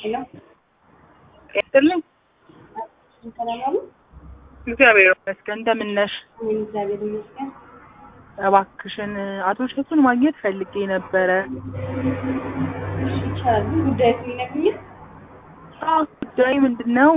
ሄሎ ይስጥልኝ። ሰላም አሉ? እግዚአብሔር ይመስገን። እንደምን ነሽ? አሜን፣ እግዚአብሔር ይመስገን። እባክሽን አቶ እሸቱን ማግኘት ፈልጌ ነበረ። እሺ፣ ይቻላል። ግን ጉዳዩ የሚነግሩኝ አዎ፣ ጉዳይ ምንድን ነው?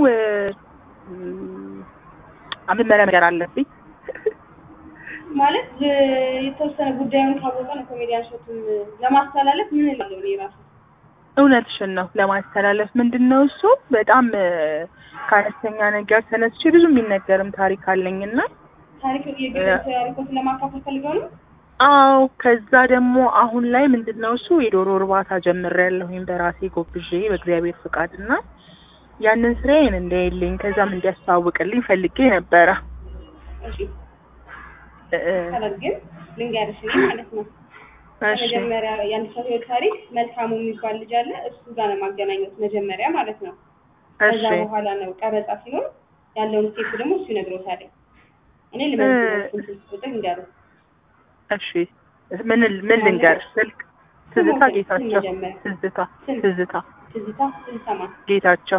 መመሪያ ነገር አለብኝ። ማለት እ- የተወሰነ ጉዳዩን ካወቀ ነው ኮሜዲያን እሸቱን ለማስተላለፍ ምን እላለሁ እኔ ራሱ እውነትሽን ነው ለማስተላለፍ ምንድን ነው እሱ በጣም እ፣ ከአነስተኛ ነገር ተነስቼ ብዙ የሚነገርም ታሪክ አለኝና ታሪክ የግል ታሪኮትን ለማካፈል ፈልገው ነው። አዎ ከዛ ደግሞ አሁን ላይ ምንድን ነው እሱ የዶሮ እርባታ ጀምሬያለሁኝ በራሴ ጎብዤ በእግዚአብሔር ፍቃድ እና ያንን ስራዬን እንዳይልኝ ከዛም እንዲያስተዋውቅልኝ ፈልጌ ነበረ። እሺ፣ እ፣ እ፣ ይቻላል። ግን ልንገርሽ እኔ ማለት ነው እሺ መጀመሪያ የአንድ ሰው ህይወት ታሪክ መልካሙ የሚባል ልጅ አለ። እሱ ጋር ነው ማገናኘት መጀመሪያ ማለት ነው። ከዛ እሺ በኋላ ነው ቀረጻ ሲኖር ያለውን ስቴፕ ደግሞ እሱ ይነግሮታል። እኔ ልመልስ ስልክ ቁጥር እንዲያሩ እሺ ምን ምን ልንገር ስልክ ትዝታ ጌታቸው ትዝታ ትዝታ ትዝታ ትዝታማ ጌታቸው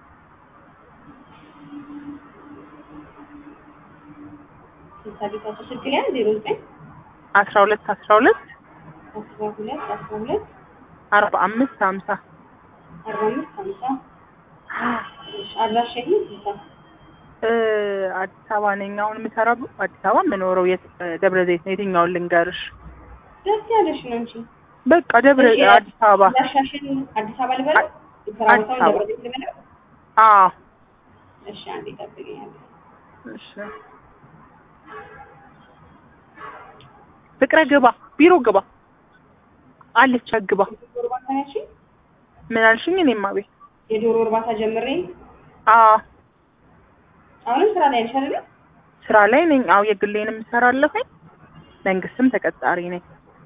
ትዝታ ጌታቸው ስልክ ላይ ዜሮ ዘጠኝ አስራ ሁለት አስራ ሁለት አስራ ሁለት አስራ ሁለት አርባ አምስት ሀምሳ አርባ አምስት ሀምሳ አድራሻ ይህ ትዝታ እ፣ አዲስ አበባ ነኝ አሁን የምሰራው አዲስ አበባ የምኖረው የት ደብረ ዘይት ነው የትኛውን ልንገርሽ ደስ ያለሽ ነው እንጂ በቃ ደብረ እሺ፣ አዲስ አበባ አድራሻሽን አዲስ አበባ ልበለው የስራ አዲስ ቦታውን አበባ። ደብረ ዘይት ልበለው አዎ እሺ አንዴ ጠብቀኛለሁ እሺ ፍቅረ ግባ ቢሮ ግባ አለች ግባ የዶሮ እርባታ ነች ምን አልሽኝ እኔማ ቤት የዶሮ እርባታ ጀምሬ አዎ አሁንም ስራ ላይ ነሽ አይደለ ስራ ላይ ነኝ አዎ የግሌንም እሰራለሁኝ መንግስትም ተቀጣሪ ነኝ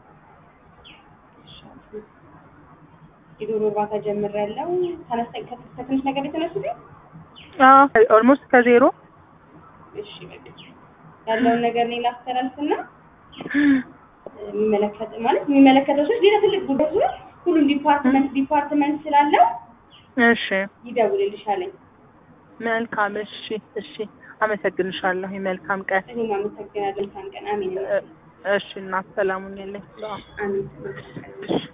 የዶሮ እርባታ ጀምሬያለሁ ተነስተኝ ከትንሽ ነገር የተነሱት አዎ ኦልሞስት ከዜሮ እሺ በቃ ያለውን ነገር እኔ ላስተላልፍና የሚመለከት ማለት የሚመለከተው ሰዎች ሌላ ትልቅ ጉዳይ ዙሪያ ሁሉም ዲፓርትመንት ዲፓርትመንት ስላለው እሺ ይደውልልሻለኝ። መልካም እሺ እሺ አመሰግንሻለሁ መልካም ቀን እኔም አመሰግናለሁ። መልካም ቀን። አሜን። እ- እሺ እናት ሰላሙን የለኝ አሜን። እሺ